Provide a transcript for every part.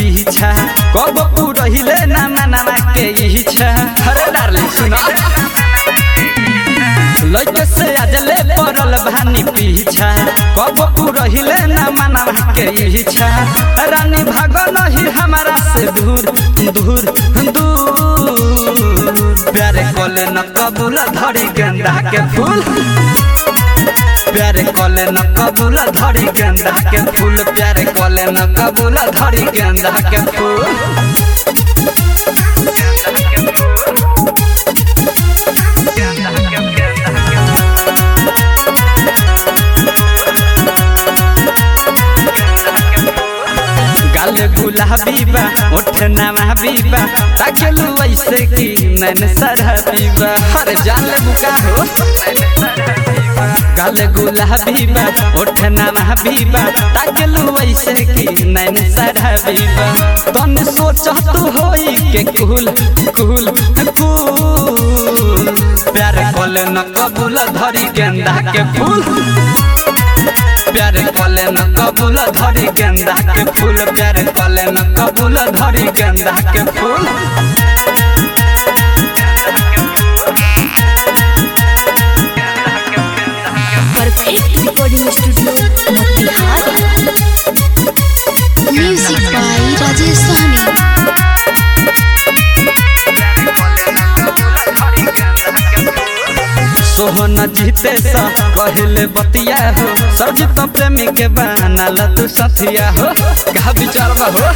पीछा कब पुरहिले ना मनावा के इच्छा अरे डार्लिंग सुनो लइके से आजले पड़ल भानी पीछा कब पुरहिले ना मनावा के इच्छा रानी भाग नहीं हमारा से दूर दूर दूर प्यारे कोले न कबूल धरी गेंदा के फूल प्यारे कोले न कबूल धरी गेंदा के फूल प्यारे कोले न कबूल धरी गेंदा के फूल गाल गुलाबी बा ओठ नवाबी बा ताकेलू ऐसे की नैन सरहबी बा हर जान बुका हो गाल गुलाबी बा ओठ नवाबी बा ताकेलू ऐसे की नैन सरहबी बा तन सोच तू होई के कुल कुल कुल प्यार कोले न कबूल धरी गेंदा के फूल प्यारे कले न कबूल धरी गेंदा के फूल प्यारे कले न कबूल धरी गेंदा के फूल perfect recording studio Motihari music by Rajesh Sahani सोहन जीते सा कहले बतिया हो सरजित प्रेमी के बनाल तू सथिया हो कहा विचारवा हो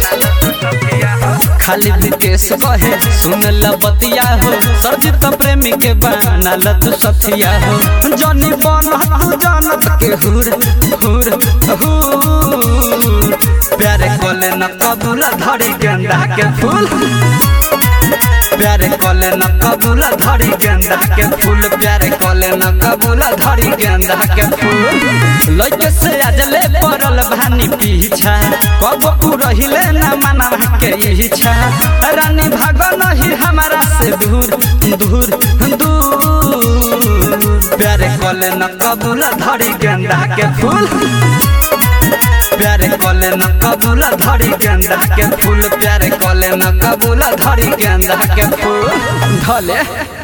खाली विकेश कहे सुन ल बतिया हो सरजित प्रेमी के बनाल तू सथिया हो जनी बन तू जानत के हुर हुर हुर प्यारे कोले न कबूल धरी गेंदा के फूल प्यारे कले न कबूल धरी गेंदा के फूल प्यारे कले न कबूल धरी गेंदा के फूल लइके से आजले पड़ल भानी पीछा कब पुरहिले न मनावा के इच्छा रानी भाग नहीं हमारा से दूर दूर दूर प्यारे कले न कबूल धरी गेंदा के फूल प्यारे कले न कबूल धरी गेंदा के फूल प्यारे कले न कबूल धरी गेंदा के फूल धले